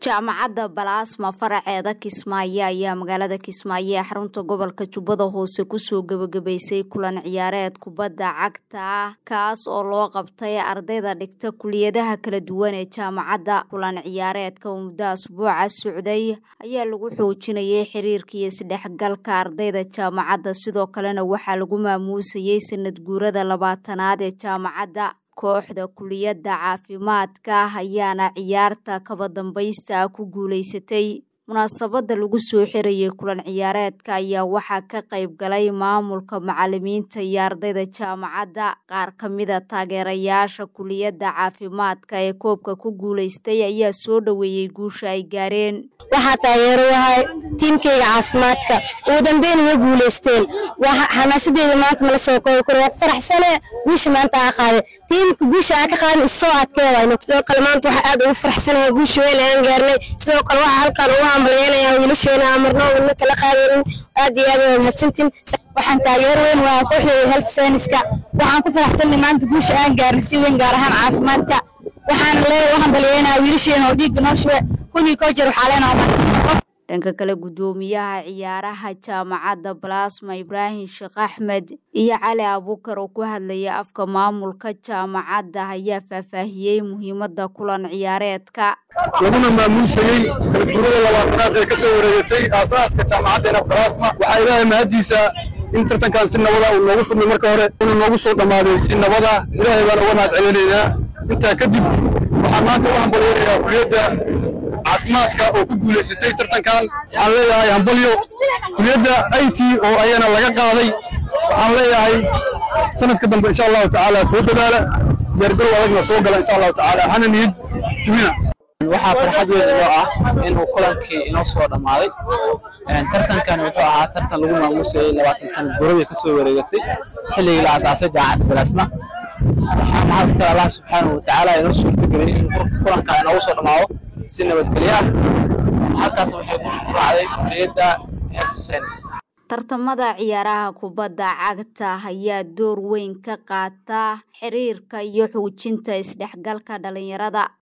jaamacadda balaasma faraceeda kismaayo ayaa magaalada kismaayo ee xarunta gobolka jubbada hoose kusoo gebagabaysay kulan ciyaareed kubadda cagta ah kaas oo loo qabtay ardayda dhigta kuliyadaha kala duwan ee jaamacadda kulan ciyaareedka oo muddo asbuuca socday ayaa lagu xoojinayay xiriirka iyo isdhexgalka ardayda jaamacadda sidoo kalena waxaa lagu maamuusayay sanad guurada labaatanaad ee jaamacadda kooxda kuliyadda caafimaadka ayaana ciyaarta kaba dambaysta ah ku guulaysatay munaasabadda lagu soo xirayay kulan ciyaareedka ayaa waxaa ka qayb galay maamulka macalimiinta iyo ardayda jaamacadda qaar ka mida taageerayaasha kuliyadda caafimaadka ee koobka ku guulaystay ayaa soo dhoweeyey guusha ay gaareen waxaa taageero wahay tiimkayga caafimaadka ugu dambeyn way guulaysteen xamaasadeeda maanta mala soo koobi karo waa ku faraxsane guusha maanta aa qaaday tiimka guusha aa ka qaadin isoo adkeedayno sidoo kale maanta waxaa aad ugu faraxsanahay guusha weyn aan gaarnay sidoo kale waxaa halkaan ugu hambalyeynaya wiilasheena aan marno wadna kala qaadanin aad iyo aad waa mahadsantiin waxaan taageero weyn waa kooxdeeda health scienceska waxaan ku faraxsanay maanta guusha aan gaarnay si weyn gaar ahaan caafimaadka waxaan leeyahay u hambalyeynaya wiilasheena oo dhiigga noo shube kunii koo jeer waxaa leenaha mahadsan dhanka kale guddoomiyaha ciyaaraha jaamacadda balaasma ibraahim sheekh axmed iyo cali abuukar oo ku hadlaya afka maamulka jaamacadda ayaa faahfaahiyey muhiimadda kulan ciyaareedka laguna maamuusayey sanad guurada labaatanaad ee ka soo wareegatay aasaaska jaamacaddeena balaasma waxaa ilaahay mahaddiisa in tartankan si nabada uu noogu furmay marka hore inuu noogu soo dhammaaday si nabada ilaahay baan uga mahad celinaynaa intaa kadib waxaan maanta u hambalyeynayaa kuliyadda caafimaadka oo ku guulaysatay tartankan waxaan leeyahay hambalyo kuliyadda i t oo ayana laga qaaday waxaan leeyahay sanadka dambe insha allahu tacaala soo dadaala diyaargarow adagna soo gala insha allahu tacaala hana niyad jumina waxaa farxad weyn inoo ah inuu kulankii inoo soo dhammaaday tartankan wuxuu ahaa tartan lagu maamuusayay labaatan sana guradii ka soo wareegatay xilligii la asaasay jaamacadda balaasma waxaa mahadskale allah subxaanahu watacaala inoo suurtageliyey in kulankan inoogu soo dhammaado si nabadgelyo ah halkaas waxay ku raacday kuliyadda health science tartamada ciyaaraha kubadda cagta ayaa door weyn ka qaata xiriirka iyo xoojinta isdhexgalka dhalinyarada